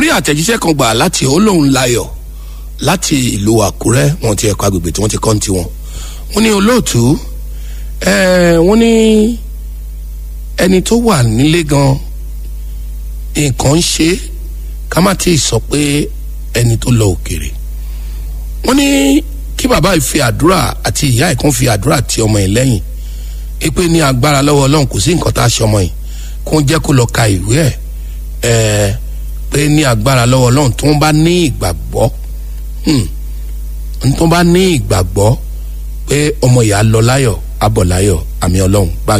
rí àtẹ̀jíṣẹ́ kan gbà láti olóhùn layọ̀ láti ìlú àkúrẹ́ wọn ti ẹ̀kọ́ agbègbè tí wọ́n ti kọ́ ní tiwọn wọ́n ní olóòtú ẹ̀ẹ́ wọ́n ní ẹni tó wà nílé gan nǹkan ń ṣe ká má tí ì sọ pé ẹni tó lọ òkèrè wọ́n ní kí bàbá yìí fi àdúrà àti ìyá ẹ̀ kan fi àdúrà ti ọmọ yìí lẹ́yìn ipe ní agbára lọ́wọ́ ọlọ́run kò sí nǹkan tá a ṣe ọmọ yìí kó jẹ́ kó lọ ka ìwé ẹ̀ ẹ̀ pé ní agbára lọ́wọ́ ọlọ́run tó ń bá ní ìgbàgbọ́ tó ń bá ní ìgbàgbọ́ pé ọmọ yìí á lọ láyọ̀ á bọ̀ láyọ̀ àmì ọlọ́run bá